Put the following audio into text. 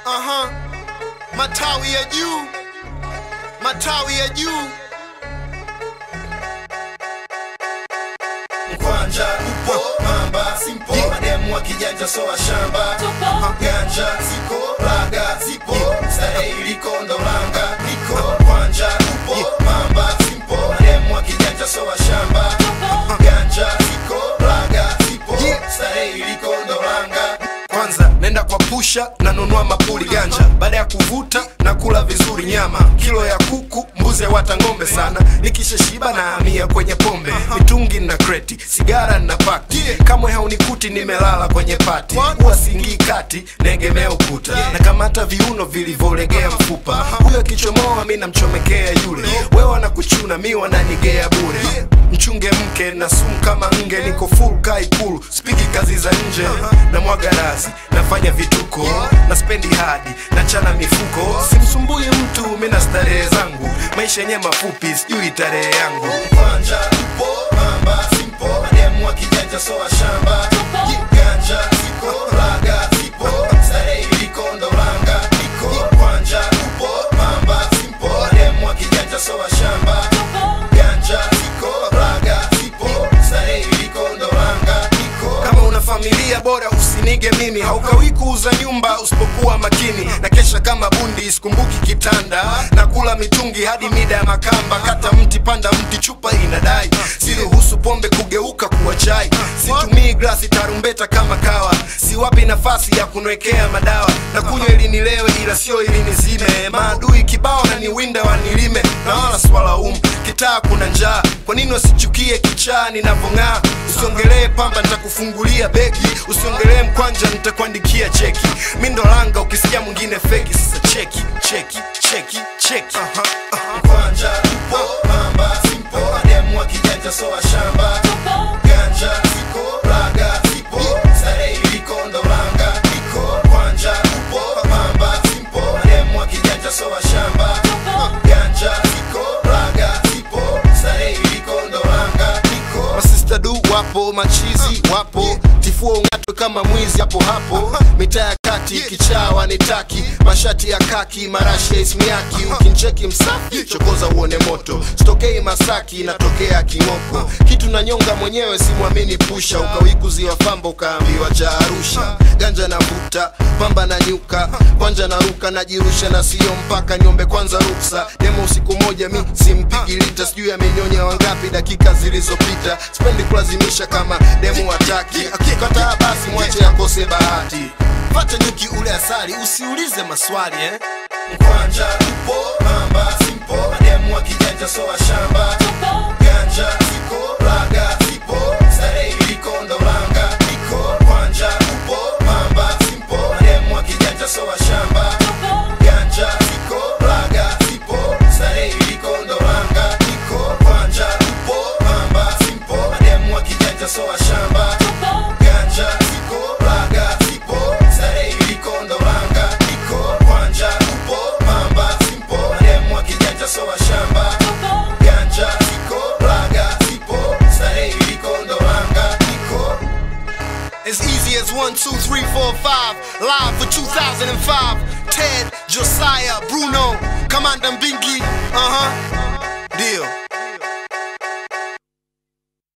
Aha. Matawi ya juu, matawi ya juu. Mkwanja upo, mamba simpo, mademu wa kijanja soa shamba, ganja ziko, laga zipo, starehe iliko ndo langa liko. Mkwanja upo, mamba simpo, mademu wa kijanja soa shamba, ganja ziko, laga zipo, starehe iliko ndo langa Kwanza nenda kwa pusha nanunua mapuli ganja, baada ya kuvuta na kula vizuri nyama, kilo ya kuku, mbuzi wata ng'ombe sana. Nikishashiba na hamia kwenye pombe, mitungi na kreti, sigara na pakti, kamwe haunikuti nimelala kwenye pati, huwa singii kati, naegemea ukuta, na kamata viuno vilivyolegea mfupa, huyo akichomoa mi namchomekea yule, wewe wanakuchuna mi wananigea bure mchunge mke na sumu kama nge, niko full kaikulu, spiki kazi za nje na mwaga razi, nafanya vituko na spendi hadi na chana mifuko, simsumbui mtu, mi na starehe zangu, maisha yenye mafupi, sijui tarehe yangu. Mkwanja upo, mamba simpo, mademu wa kijanja soa shamba, ganja ziko, laga zipo, starehe iliko ndo langa iko. Mkwanja upo, mamba simpo, mademu wa kijanja soa shamba, ganja ziko, laga zipo, starehe iliko ndo langa iko. kama una familia bora usinige mimi haukawi kuuza nyumba usipokuwa makini na kesha kama bundi sikumbuki kitanda na kula mitungi hadi mida ya makamba kata mti panda mti chupa inadai siruhusu pombe kugeuka kuwa chai situmii glasi tarumbeta kama kawa siwapi nafasi ya kunwekea madawa na kunywa ili nilewe ila sio ili nizime maadui kibao na niwinda wanilime na wala swalaumu kitaa kuna njaa kwa nini wasichukie kichaa ninavyong'aa usiongelee pamba nitakufungulia begi usiongelee mkwanja nitakuandikia cheki mi ndo langa ukisikia mwingine feki sasa cheki cheki cheki cheki Aha, aha. Mkwanja upo, mamba simpo, mademu wa kijanja soa shamba, ganja ziko, laga zipo, starehe iliko ndo langa iko. Mkwanja upo, mamba simpo, mademu wa kijanja soa shamba, ganja ziko, laga zipo, starehe iliko ndo langa iko. masista du wapo machizi wapo tifua ungatwe kama mwizi hapo hapo mitaa ya kati kichaa wanitaki mashati ya kaki marashi ya ismiaki ukincheki msafi chokoza uone moto sitokei masaki natokea king'oko kitu na nyonga mwenyewe simwamini pusha ukawikuziwa famba ukaambiwa cha arusha ganja na vuta pamba na nyuka kwanja na ruka najirusha na sio mpaka niombe kwanza ruksa demo usiku moja mi simpigi lita sijui amenyonya wangapi dakika zilizopita sipendi kulazimisha kama demu wataki akikataa basi mwache akose bahati pata nyuki ule asali usiulize maswali eh? Mkwanja upo, mamba simpo, mademu wa kijanja soa shamba, ganja ziko, laga zipo, starehe iliko ndo langa iko. Mkwanja upo, mamba simpo, mademu wa kijanja soa shamba, ganja ziko, laga zipo, starehe iliko ndo langa iko. Mkwanja upo, mamba simpo, mademu wa kijanja soa shamba, ganja ziko, laga zipo, starehe iliko ndo langa iko. Mkwanja upo, mamba simpo, mademu wa kijanja soa shamba, ganja ziko, laga zipo, starehe iliko ndo langa iko. As easy as one, two, three, four, five. Live for 2005. Ted, Josiah, Bruno, Commander Binky. Uh huh. Deal.